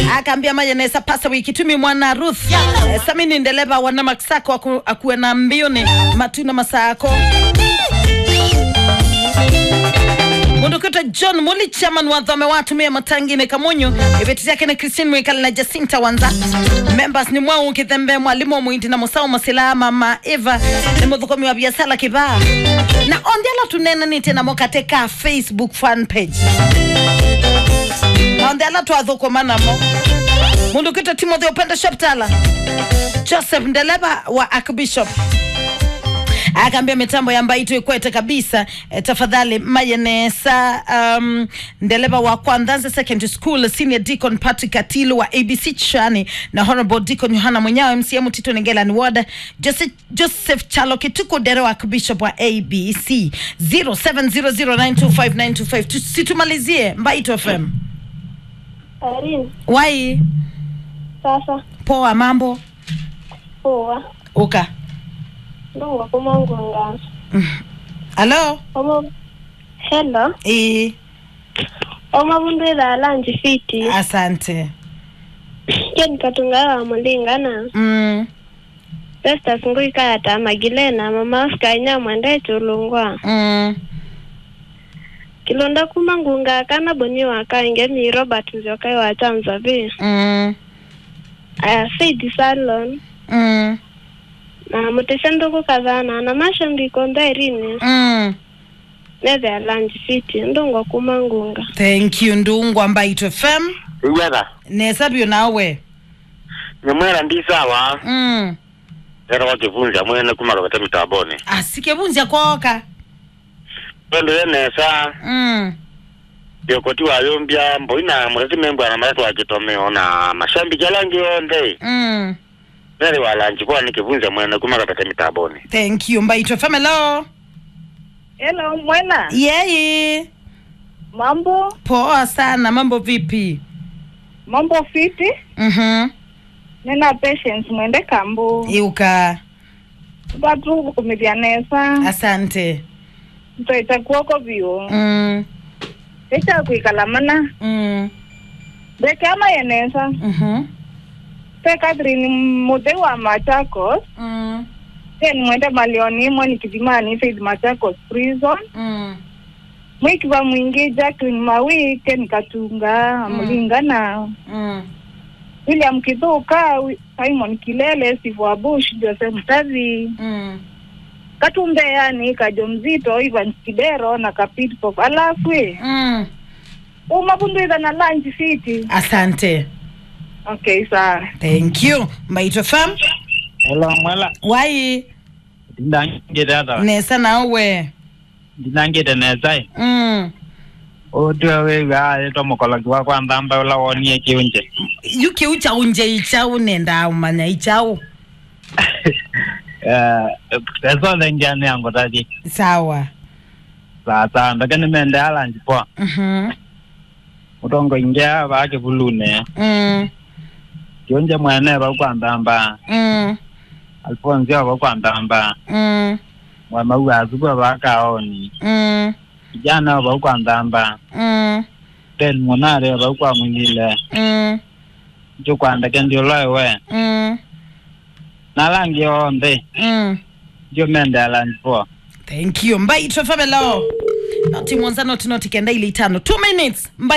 akaambia mayenesa pasa wiki tumi mwana ruth eh, samini ndeleva wana maksako aku, akuwe na mbiuni matuna masako mundukito john muli chairman wa dhome watumia matangine kamunyu ibeti yake ni christine mwikali na jacinta wanza members ni mwau kithembe mwalimu wa mwindi na musau masila mama eva ni muthukomi wa biasala kibaa na ondiala tunena ni tena mokateka facebook fan page na ondiala twathukumanamo mundu kito timothy upenda shoptala joseph ndeleba wa archbishop akaambia mitambo ya mbaito ikwete kabisa e, tafadhali mayenesa um, ndeleva wa kwandanza secondary school senior deacon patrick atilu wa abc chani na honorable deacon yohana mwenyawe mcm tito nengelani ward joseph, joseph chalo kituko dere wa bishop wa abc 0700925925 situmalizie mbaito fm Irene, wai sasa poa mambo poa uka ndongo kumangwanga halo omo hello e, omabundwira lanji fiti asante ken katungawa mulingana mm, Festus nguikayata magilena mama Oscar nyamwende chulungwa mm. kilonda kumangunga kana boni wakainge mi Robert njokai wa chanza bi Mm, aya Faith Salon mm, na muteshanduku kazana na mashambiko ndairini mm. neve lanji fiti ndongo kumangunga thank you ndungwa mbaito fm iwetha nesabio nawe nyamwera ndi sawa mm. era wakivunja mwene kumalokete mitamboni asikevunzya koka pendo yenesa mm. yokoti wayombya mboina muleti membwana maleti wakitomeo na mashambi jalangi yonde Mm. neri walanji kwa nikivunja mwene kumalokete mitamboni thank you mbaito fm hello Hello, mwena. yeyi Mambo? poa sana mambo vipi Mambo fiti? mm-hmm. Nina patience mwende kambu. iuka Batu kumitianesa. asante Mtoita kuoko vio. mm. Echa kuikalamana. Mm. Beke ama yenesa. Mm-hmm. Te Catherine mute wa Machakos. Mm. Then mwende malioni mwe nikidimani Faith Machakos prison. Mm. Mwikiva mwingi Jacqueline Mawike nikatunga Mm. mulingana. Mm. William Kithuka, Wi- Simon Kilele, Steve Wabush, Joseph Mtavi. Mm. katumbe yani kajo mzito Ivan Kidero na kapitpop alafu eh, Mm. umabundwiza na lunch city asante okay sawa thank you mbaito fm Hello, mwela. wai Ndinangite ata. nesa nawe Ndinangite nezai. mm. Otwe wewe ale to mukologi wa kwa ndamba ula wonie kiunje. yuke uchau nje ichau nenda umanya ichau Eh, eso lenjani yangu tadi. sawa Sasa ndake nimende ala njipo. mm-hmm. Utongo ingia ba ke bulune. mm. Kiunje mwene ba kwa ndamba. Mm. Alfonso ba kwa ndamba. Mm. Mwa mau azuko ba kaoni. Mm. Kijana ba kwa ndamba. Mm. Ten monare ba kwa mwingile. Mm. Jo kwa ndake ndio lowe. Mm. Nalangi onde. Mm. Jo mende ala njipo. thank you mbaitwe famelo noti mwanza noti noti kenda ili tano two minutes Mbai